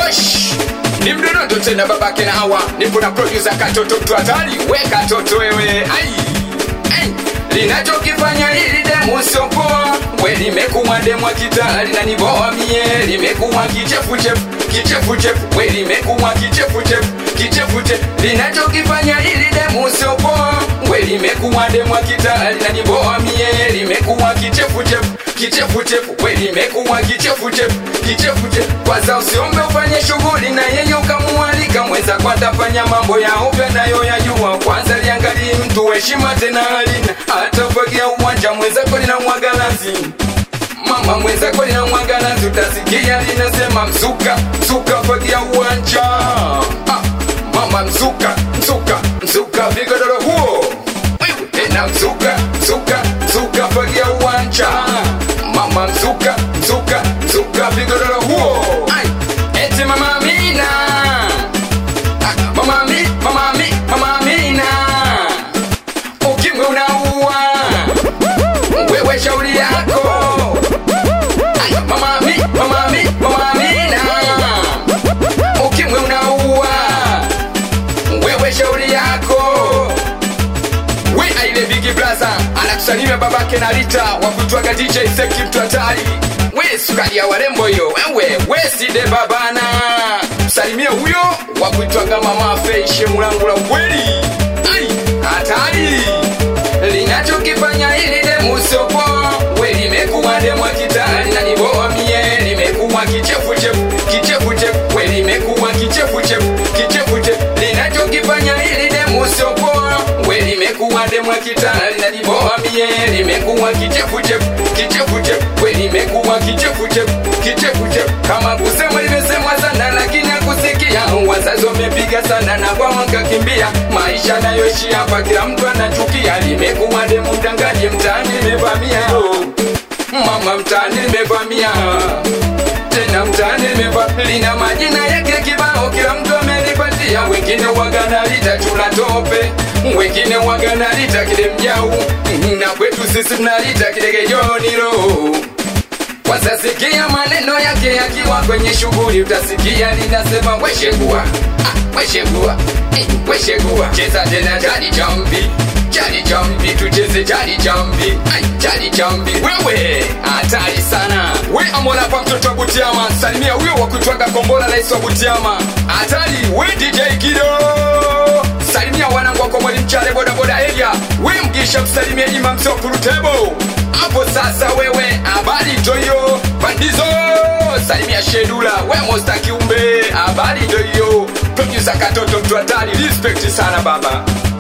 Wesh ni mdonoto tena babake na hawa nipo na producer katoto mtu hatari we katoto wewe ai ai linachokifanya hili demu sio poa we limekuwa demu kitali na niboa mie limekuwa kichefuchefu kichefuchefu we limekuwa kichefuchefu kichefuchefu linachokifanya hili demu sio poa we limekuwa demu kitali na niboa mie limekuwa kichefuchefu kichefuchefu we limekuwa kichefuchefu kichefuchefu kwanza usiombe ufanye shughuli na yeye ukamualika mweza kwatafanya mambo ya ovyo nayo yajua kwanza liangalii mtu heshima tena halina atafagia uwanja mwenzako lina mwagalazi mama mwenzako lina mwagalazi utasikia linasema msuka msuka fagia uwanja ah, mama msuka msuka msuka vigodoro huo Wewe, tena msuka msuka msuka fagia uwanja mama msuka msuka msuka vigodoro huo Ai, eti mama Amina Ah, mama mi mama mi mama Amina ukimwi unaua wewe shauri yako Ai, mama mi mama mi mama Amina ukimwi unaua wewe shauri yako we aile bigi blaza anakusalimia babake na Rita wa kutwaga DJ Seki mtu hatari we sukari ya warembo hiyo wewe we side babana salimie huyo wa kuitwaga mama Feishe mulangu la ukweli ai hatari linachokifanya hili demu sio poa we limekuwa demu kitali na niboa mie limekuwa kichefuchefu kichefuchefu we limekuwa kichefuchefu kichefuchefu linachokifanya hili demu sio poa we limekuwa demu kitali na niboa mie limekuwa kichefuchefu kichefuchefu we limekuwa kichefuchefu kichefuchefu kama kusema limesemwa sana lakini akusikia wazazi wamepiga sana na kwa wakakimbia maisha nayoishi hapa kila mtu anachukia limekuwa demu mdangaji mtaani limevamia mama mtaani limevamia tena mtaani limeva lina majina yake kibao kila mtu amelipatia wengine waganalita chula tope wengine waganalita kile mjau na kwetu sisi tunalita kidegejoniro kwanza sikia maneno yake yakiwa kwenye shughuli utasikia linasema weshegua ah, weshegua eh, weshegua cheza tena jadi chambi jadi chambi tucheze jadi chambi ai jadi chambi wewe hatari sana we amona pa mtoto wa butiama salimia huyo wa kutwaga kombola rais wa butiama hatari we dj kido salimia wanangu wako mwalimu chale bodaboda area we mgisha msalimia ima msopurutebo hapo sasa wewe habari toyo bandizo salimia shedula we mosta kiumbe habari toyo produsa katoto mtu hatari respect sana baba